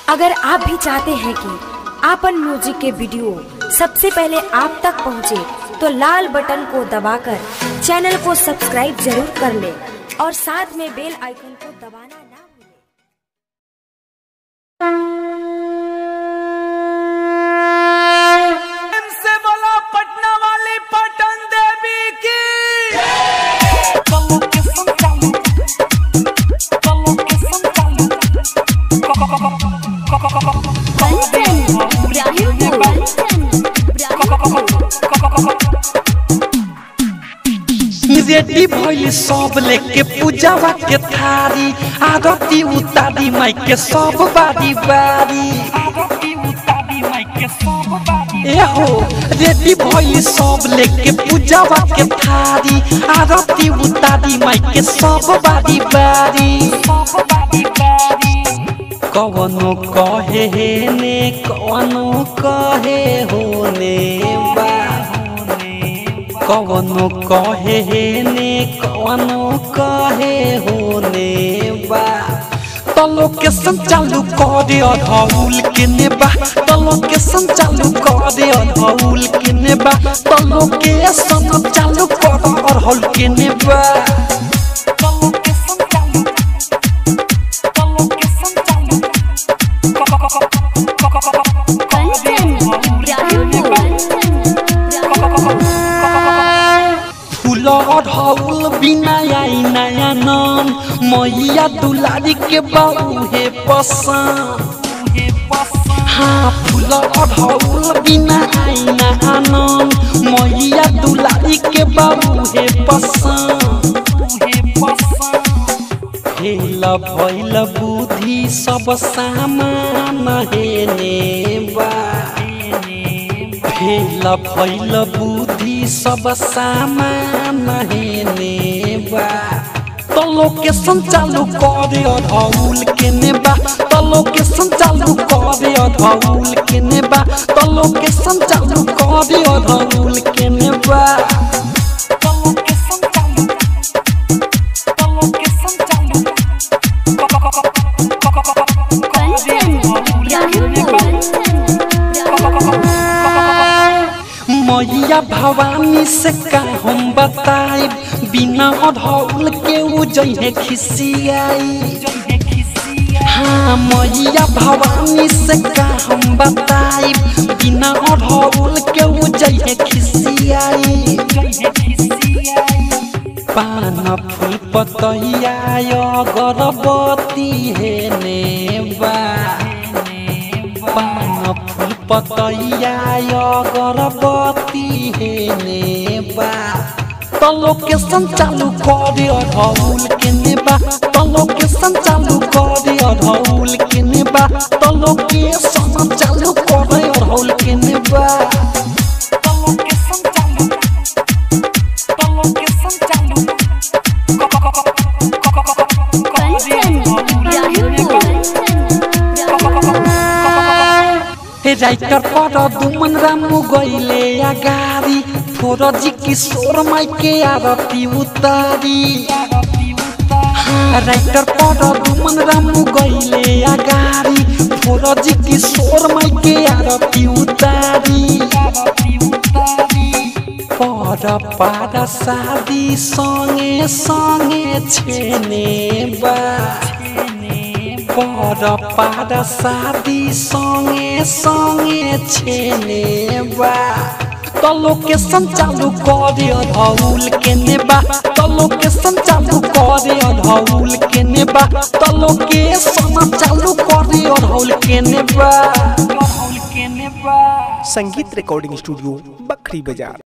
अगर आप भी चाहते हैं कि आपन म्यूजिक के वीडियो सबसे पहले आप तक पहुंचे, तो लाल बटन को दबाकर चैनल को सब्सक्राइब जरूर कर ले और साथ में बेल आइकन को दबाना ना भूलें। से बोला पटना वाली पटन देवी की रेडी भइल सब लेके पूजावा के थारी आरती उतारी माई के सब बारी बारी एहो रेडी भइल सब लेके पूजावा के थारी आरती उतारी माई के सब बारी बारी कवनो कहे हे ने कवनो कहे होने बा कवनो कहे हे ने कवनो कहे होने बा तलो के संचालू करे अधौल के नेबा तलो के संचालू करे अधौल के नेबा तलो के संचालू करे अधौल के नेबा तलो के संचालू तलो के संचालू फूल अढ़ौल बिना आई नया नाम मैया दुलारी के बाबू हे पसंद हाँ फूल अढ़ौल बिना आई नया नाम मैया दुलारी के बाबू हे पसंद हेल भैल बुद्धि सब सामान हेने बा फेल भैल बुद्धि सब सामान हेने बा तलो के संचालू करे अधौल के नेबा तलो के संचालू करे अधौल के नेबा तलो के संचालू करे अधौल के नेबा तलो के संचालू तलो के संचालू मैया भवानी से का हम बताइब बिना अधौल के उ जइहे खिसियाई हाँ मैया भवानी से का हम बताइब बिना अधौल के उ जइहे खिसियाई पान फूल पतैया अगरबत्ती हेने बा पान फूल पतैया अगरबत्ती हेने बा तलो के संचालू करे अधौल के नेबा तलो के संचालू करे अधौल के नेबा तलो के संचालू करे अधौल के नेबा तलो के संचालू तलो के संचालू हे राइटर पर दुमन रामू गइले अगारी फोरजी किशोर माई के आरती उतारी हाँ, राइटर पर दुमन रामू गइले अगारी फोरजी किशोर माई के आरती उतारी पर पार शादी संगे संगे छेने बा पर पार शादी संगे संगे छेने बा तलो के संचालू करे अधौल के नेबा तलो के संचालू करे अधौल के नेबा तलो के संचालू करे अधौल के नेबा संगीत रिकॉर्डिंग स्टूडियो बखरी बाजार